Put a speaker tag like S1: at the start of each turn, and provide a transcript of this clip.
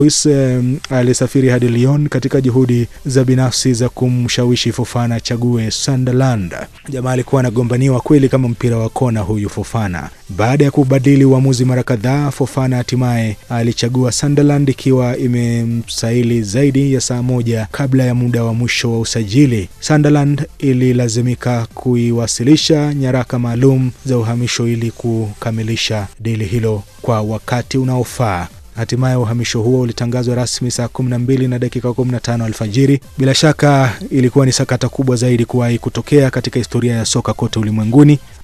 S1: Luis um, alisafiri hadi Lyon katika juhudi za binafsi za kumshawishi Fofana achague Sunderland. Jamaa alikuwa anagombaniwa kweli kama mpira wa kona huyu Fofana. Baada ya kubadili uamuzi mara kadhaa, Fofana hatimaye alichagua Sunderland ikiwa imemsaili zaidi ya saa moja kabla ya muda wa mwisho wa usajili. Sunderland ililazimika kuiwasilisha nyaraka maalum za uhamisho ili kukamilisha dili hilo kwa wakati unaofaa. Hatimaye uhamisho huo ulitangazwa rasmi saa 12 na dakika 15 alfajiri. Bila shaka ilikuwa ni sakata kubwa zaidi kuwahi kutokea katika historia ya soka kote ulimwenguni,